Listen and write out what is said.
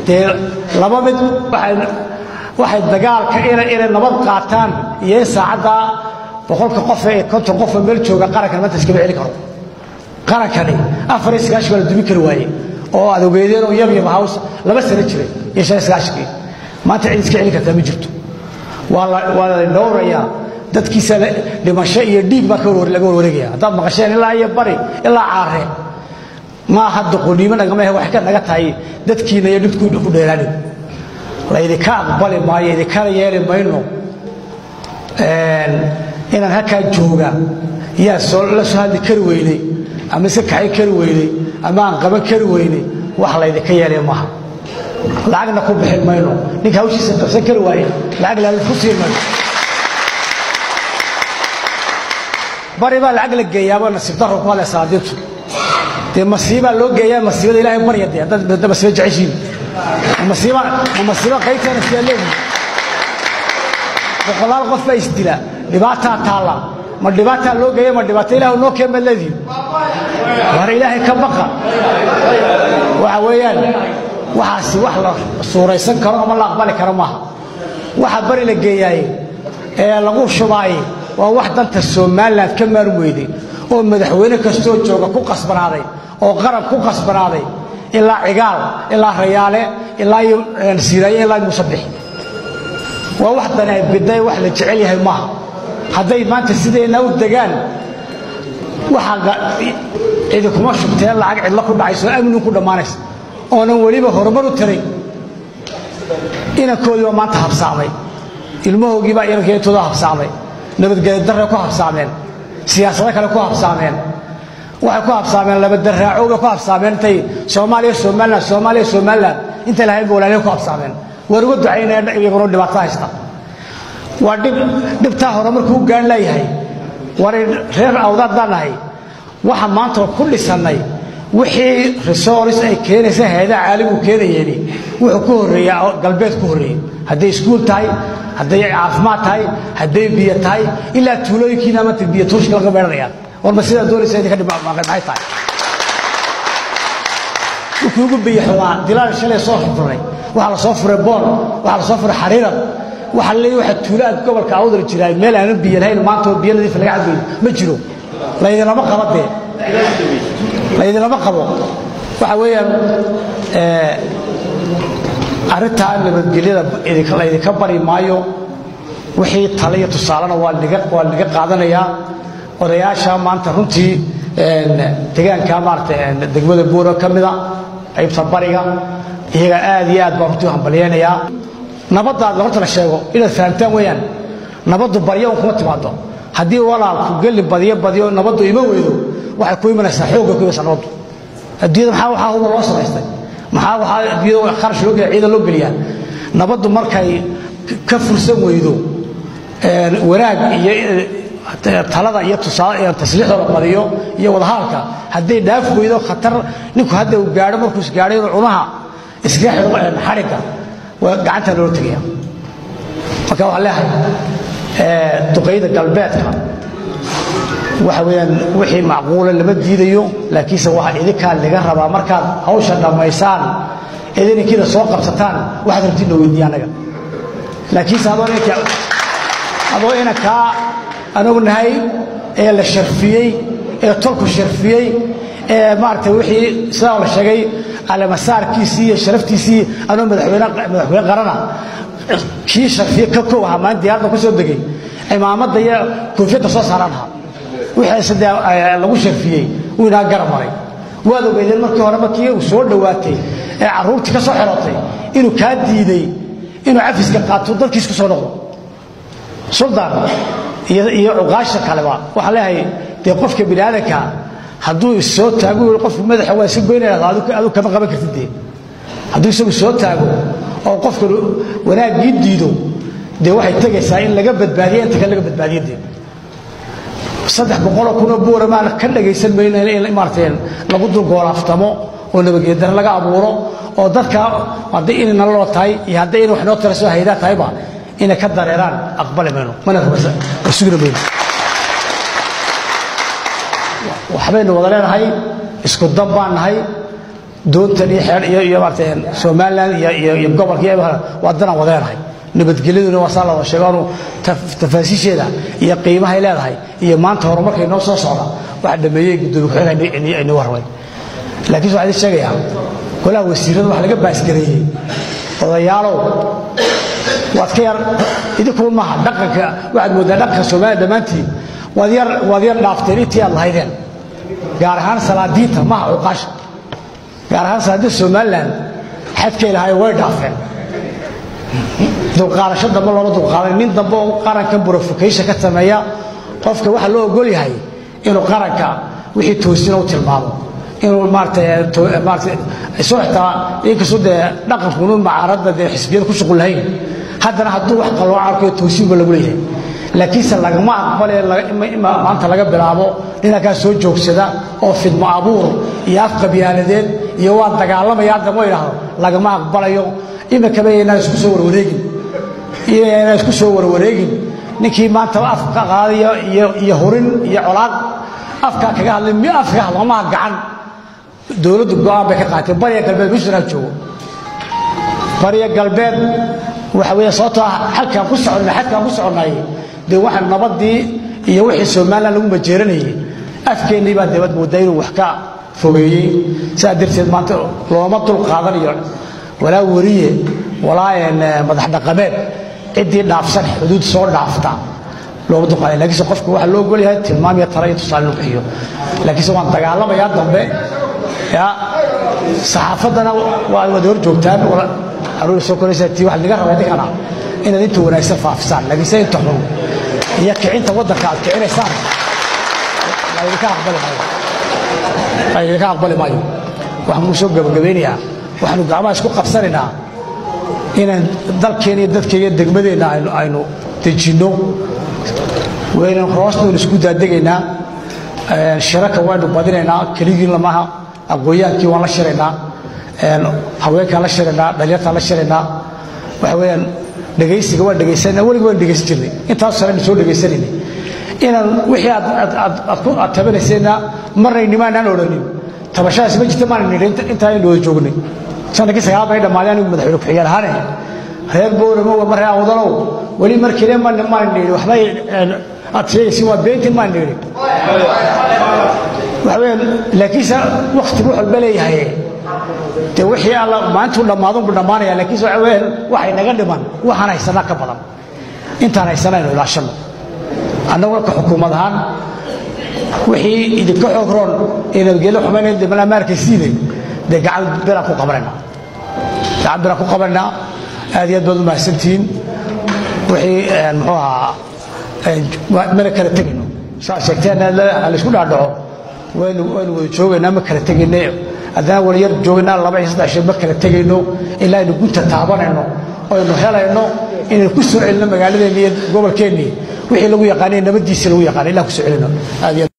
dee laba mid waxay dagaalka inay nabad qaataan iyo in saacaddaa boqolka qof ee konton qofa meel jooga qarankan maanta iskama celi karo qarankani afar iyo sagaashan waa la dumin kari waaye oo aad ogeedeen oo yab yab haws laba sano jiray iyo shan iyo sagaashankii maanta cid iska celi kartaa ma jirto waa la dhowrayaa dadkiisa dhimasho iyo dhiig baa laga warwareegaya haddaad maqasheen ilaa iyo bari ilaa caare ma aha doqoniimo nagama he waxay ka naga tahay dadkiina iyo dhibku ku dheeraanin laydinka aqbali maayo idinkana yeeli mayno inaan halkaa jooga yaa la soo hadli kari weynay ama iska kaxay kari weynay ama aan qaban kari weynay wax laydinka yeelay maaha lacagna ku bixin mayno ninka hawshiisa qabsan kari waaye lacag laalid ku siin mayno bari baa lacag la geeyaaba nasiib daro ku hadlay salaadiintu dee masiibaa loo geeyaa masiibada ilaahay barya dee haddaad masiibo jeceshiin masiiba ma masiibo qaybteena siyaa leeyihin boqolaal qof baa isdila dhibaataa taalla ma dhibaataa loo geeya ma dhibaato ilaah noo keen baad leedihin war ilaahay ka baqa waxa weeyaan waxaasi wax la suuraysan karo ama la aqbali karo maaha waxa bari la geeyaaye ee lagu shubaaye waa wax danta somalilan ka maarun weyday oo madaxweyne kastoo jooga ku qasbanaaday oo qarab ku qasbanaaday ilaa cigaal ilaa rayaale ilaa iyo siiraaye ilaa musabix waa wax dani ay biday wax la jecel yahay maaha hadday maanta sideenna u degaan waxaa idinkuma shubteen lacag cidlo ku dhacayso amnin ku dhammaanaysa oonan weliba horumar u taray inankoodii baa maanta habsaamay ilmahoogii baa inankeetooda habsaamay nabadgelyo darre ku habsaameen siyaasado kale ku habsaameen waxay ku habsaameen labadaraaco bay ku habsaameen intay soomaaliya somalilan soomaaliya somalilan intay lahayn ba walaalihii ku habsaameen waan uga ducaynaya iyaguna dhibaato haysta waa dhib dhibtaa hore markuu u gaadh leeyahay war reer awdaad baan nahay waxa maanta ku dhisannay wixii resource ay keenaysa hayadaha caalamigu keenayeeni wuxuu ku horreeyaa galbeed ku horreeyey hadday iskuul tahay hadday caafimaad tahay hadday biyo tahay ilaa tuulooyinkiina maanta biyo tuushka laga beeranayaan warma sidaa doonaysa idinka dhibmaxay tahay wuxuu ugu biyo xumaa dilaan shalay soo furnay waxaa la soo furay boon waxaa la soo furay xariiran waxaa leeyahay waxa tuulaad gobolka awdal jiraa meel aanan biyo lahayn maanta oo biyo nadiif laga cadbayn ma jiro laydinlama qaba dee laydinlama qabo waxa weeyaan arrintaa nabadgelyada laydinka bari maayo wixii tale iyo tusaalena waa waa laga qaadanayaa odayaasha maanta runtii degaanka maarata degmada buuro ka mida qaybta bariga iyaga aad iyo aad baan runtii u hambalyaynayaa nabaddaad horta la sheego inaad fahamtaan weeyaan nabaddu baryo un kuma timaado haddii walaalku gelli badiyo badiyo nabaddu ima weydo waxay ku imanaysaa xoogga ku imanaysaa nabaddu adduunyada maxaa waxaa huba loo samaystay maxaa waxaa adduunyada kharash loo geliya ciidan loo geliyaa nabaddu markay ka fursan weydo wanaag iyo talada iyo tasliixda la badiyo iyo wadahaalka hadday dhaaf weydo khatar ninku hadda uu gaadho markuu isgaadhay inuu cunaha iskaga xidho xadhigga waa gacanta loola tegaya marka waxaan leeyahay duqayda galbeedka waxa weeyaan wixii macquula lama diidayo laakiinse waxaa idinkaa laga rabaa markaad hawsha dhammaysaan idinkiina soo qabsataan waxaad rabtiin weydiiya annaga laakiinse adoo inanka adoo inankaa anagu nahay ee la sharfiyey ee tolku sharfiyey ee maaragtay wixii sidaa la sheegay alamasaarkiisii iyo sharaftiisii anoo madaxweyne madaxweyne qarana kii sharfiye ka kow ahaa maalin diyaaradda ku soo degay cimaamadda iyo koofiyadda soo saaraan ahaa wixii dee lagu sharfiyey wuu inaa garab maray waad ogeydeen markii hore markii uu soo dhowaatay ee carruurtii ka soo xirotay inuu kaa diiday inuu cafiska qaato dalkiis ku soo noqdo suldaan iyo cuqaasha kaleba waxaan leeyahay dee qofka bini aadanka hadduu issoo taago qofku madaxa waa iska goynaya adu kama qaban kartid dee hadduu isagu soo taago oo qofka wanaaggii diido dee waxay tegaysaa in laga badbaadiya inta kale laga badbaadiya dee saddex boqoloo kunoo buura maan ka dhagaysan mayno in maaragtay lagu dulgoolaaftamo oo nabadgeedana laga abuuro oo dadka hadday inay naloo tahay iyo hadday inay wax noo tara soo haydaa tahayba inay ka dareeraan aqbali mayno mana sugina mayno waxbaynu wada leenahay isku dan baan nahay doontan iyo xeer iyo iyo maarata somaliland iyo iyo iyo gobolka iyo waa danaan wadeenahay nabadgelyaduna waa saa loo sheego anu tafaasiisheeda iyo qiimahay leedahay iyo maanta horumarkay noo soo socda waxa dhameeyey gudoomiye ku-xigeenka aynu warramay laakiin waxaan idin sheegayaa golaha wasiirada waxa laga baasgareeyey odayaalow waad ka yar idinkuun maaha dhaqanka waxaad mooddaa dhaqanka soomaaliya dhammaantiin waad yar waad yar dhaafteen intii aad lahaydeen gaar ahaan salaadiinta maaha cuqaasha gaar ahaan salaadiinta somaliland xadkay lahaayeen way dhaafeen dulqaadasho dambe looma dulqaadan nin dambe oo qarankan burofokaysa ka sameeya qofka waxaa loo ogol yahay inuu qaranka wixii toosina u tilmaamo inuu maarata isoo xitaa inkastoo dee dhaqankunu macaaradda dee xisbiyada ku shuqul lahayn haddana hadduu wax qalooca arkayo toosiinba lagu leeyahay laakiinse lagama aqbale maanta laga bilaabo ninankaa soo joogsada oo fidmo abuur iyo afqabyaaladeed iyo waa dagaalamaya haddama idhaahdo lagama aqbalayo iminkaba inaan isku soo warwareegin inaan isku soo warwareegin ninkii maanta afka qaadaya iyo hurin iyo colaad afkaa kaga hadlay mi af kaga hadlo maha gacan dowladdu go-aan bay ka qaatay bariya galbeed buntland joogo bariya galbeed waxa weeye sababtoo ah xalkaan ku soconnay xadkaan ku soconnay dee waxa nabadii iyo wixii somaliland lagu majeeranayay afkeennii baa dabad moodaa inuu wax ka fogeeyey sidaa darteed maanta looma dul qaadanayo walaa weriye walaa madax dhaqameed ciddii dhaafsan xuduud soo dhaafta looma dulqaaday lakiinse qofka waxaa loo ogol yahay tilmaam iyo tala iyo tusaale inuu bixiyo laakiinse waan dagaalamayaa dambe ya saxaafaddana waa wada hor joogtaan aruuri soo koraysaa tii waxaa laga rabaa idinkana inaad inta wanaagsan faafisaan laakiinse inta xun iyo kicinta waddanka aad kicinaysaan laydinka aqbali maayo laydinka aqbali maayo waxaan kuu soo gabagabeynayaa waxaanu gacmaha isku qabsanaynaa inaan dalkeena iyo dadkaiyo degmadeenna aynu dejinno waynan hoosnaynu isku daadegaynaa shiraka waynu badinaynaa keligiin lamaha aqooyaankii waan la shiraynaa haweenkaan la shiraynaa dhalinyartaan la shiraynaa waxa weeyaan dhegaysiga waan dhegaysanayna weliga waan dhegaysan jirnay intaas sare aynu soo dhegaysanayna inaan wixii aad tabanaysayna marnaynimaanaan odhanin tabashadaasi ma jirta maan nidhi intaa aynu wada joognay sanadkii sagaal bay dhammaadeen anigu madaxweyne ku-xigeen ahaane reer booramo marre awdalow weli markiile maan nidhi waxbay aad sheegaysin waa beentin maan nidhi waxa weeyaan laakiinse waktigu wax walba leeyahay dee wixii alla maalintuu dhammaadun buu dhammaanaya laakiinse waxa weeyaan waxay naga dhiman waxaan haysanaa ka badan intaan haysanaa aynu ilaashanno annagu ka xukuumad ahaan wixii idinka xoog roon ee nabadgelyo xumaynayn dee malaa maarkaysiinay dee gacan biraan ku qabanaynaa gacan biraan ku qabanaynaa aad iyo aad baad u mahadsantihiin wixii muxuu ahaa mana kala tegayno saa sheegteen laysku dhaadhaco waynu waynu wada joogaynaa ma kala tegayno haddana wala yar joogaynaa laba iyo saddex shay ma kala tegayno ilaa aynu gunta taabanayno oynu helayno inaynu ku soo celino magaaladeenni iyo gobolkeennii wixii lagu yaqaanay nabadiisii lagu yaqaanay ilaa ku soo celino aad iyo